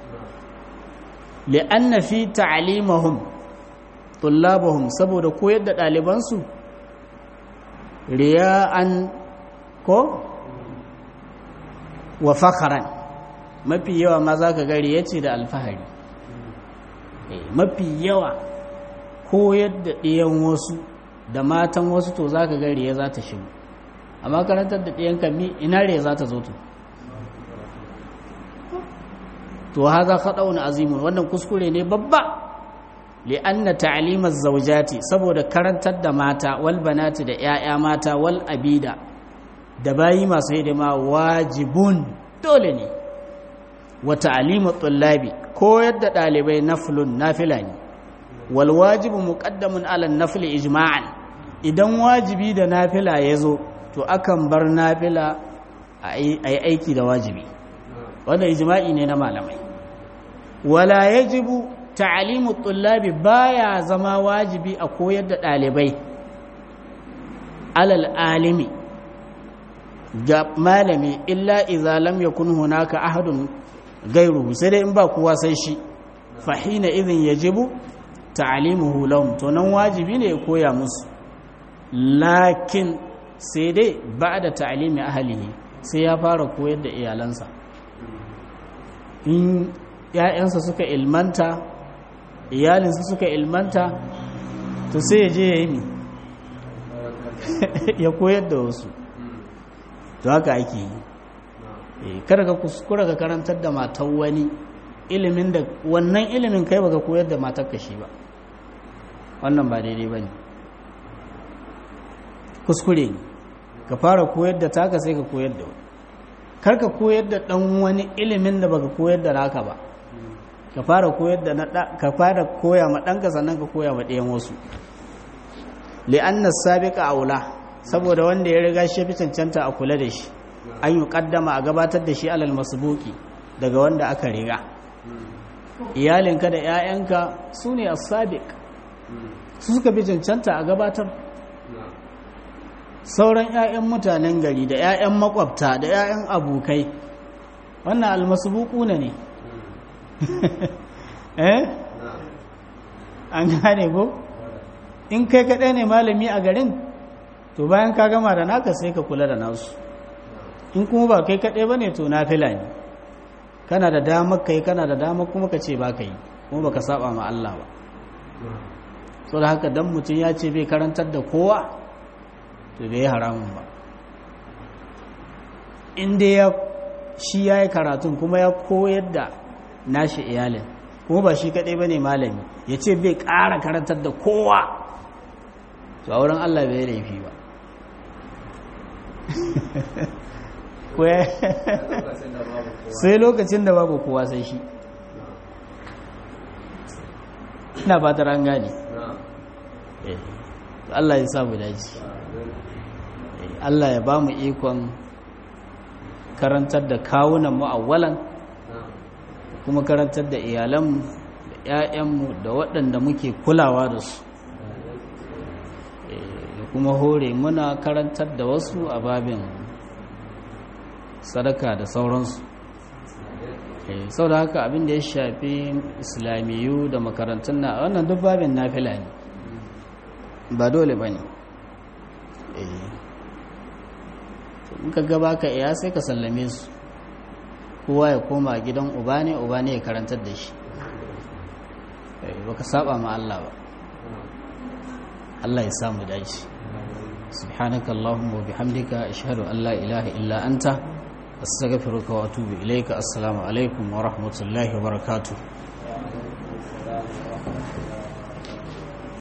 li anna fi ta'limihim tullabahum saboda koyar da ɗalibansu riya'an ko wa fakharan mafi yawa ma za ka gari ya ce da alfahari mafi yawa koyar da ɗiyan wasu da matan wasu to za ka gari ya za ta shigo amma karantar da ɗiyan kami ina riya za ta zo to to haza faɗaun azimun wannan kuskure ne babba li'anna ta'limaz zawjati saboda karantar da mata wal banati da 'ya'ya mata wal abida da bayi masu hidima wajibun dole ne wa ta'limu tullabi koyar da dalibai naflun nafila ne wal wajibu muqaddamun ala nafli ijma'an idan wajibi da nafila ya zo to akan bar nafila a yi aiki da wajibi wanda ijma'i ne na malamai wala yajibu ta'limu tullabi baya zama wajibi a koyar da ɗalibai alal alimi ga malami illa idza lam yakun hunaka ahadun gairuhu sai dai in ba kowa sai shi fahina idhin yajibu ta'limuhu lahum to nan wajibi ne ya koya musu lakin sai dai ba'da ta'limi ahlihi sai ya fara koyar da iyalansa in ‘ya'yansa suka ilmanta iyalinsa suka ilmanta to sai ya je ya yi ya koyar da wasu to haka ake yi kada ka kuskura ka karantar da matan wani ilimin da wannan ilimin kai baka koyar da matar ka shi ba wannan ba daidai ba ne kuskure ne ka fara koyar da taka sai ka koyar da wani kar ka koyar da ɗan wani ilimin da baka koyar da naka ba ka fara koyar da na ka fara koya ma ɗanka sannan ka koya ma ɗayan wasu li'anna sabiqa aula saboda wanda ya riga shi fi cancanta a kula da shi an yi kaddama a gabatar da shi alal masbuki daga wanda aka riga iyalinka da 'ya'yanka su ne as-sabiq su suka fi cancanta a gabatar sauran 'ya'yan mutanen gari da 'ya'yan makwabta da 'ya'yan abokai wannan almasbuku ne ne eh an gane ko in kai kaɗai ne malami a garin to bayan ka gama da naka sai ka kula da nasu in kuma ba kai kaɗai ba ne to na fila ne kana da damar kai kana da damar kuma ka ce ba ka yi kuma ba ka saba ma Allah ba so da haka dan mutum ya ce bai karantar da kowa to bai haramun ba inda ya shi ya yi karatun kuma ya koyar da nashi iyalin kuma ba shi kaɗai ba ne malami ya ce bai ƙara karantar da kowa to a wurin allah bai laifi ba sai lokacin da babu kowa sai shi ina fatar an gane Allah ya samu daji Allah ya ba mu ikon karantar da kawunan mu awwalan kuma karantar da iyalanmu da 'ya'yanmu da waɗanda muke kulawa da su da kuma hore muna karantar da wasu a babin sadaka da sauransu sau da haka abin da ya shafi islamiyu da makarantun na wannan duk babin nafila ne ba dole ba ne in ka gaba ka iya sai ka sallame su kowa ya koma gidan uba ne uba ne ya karantar da shi ba ka saba ma Allah ba Allah ya samu daji سبحانك اللهم وبحمدك أشهد أن لا إله إلا أنت أستغفرك وأتوب إليك السلام عليكم ورحمة الله وبركاته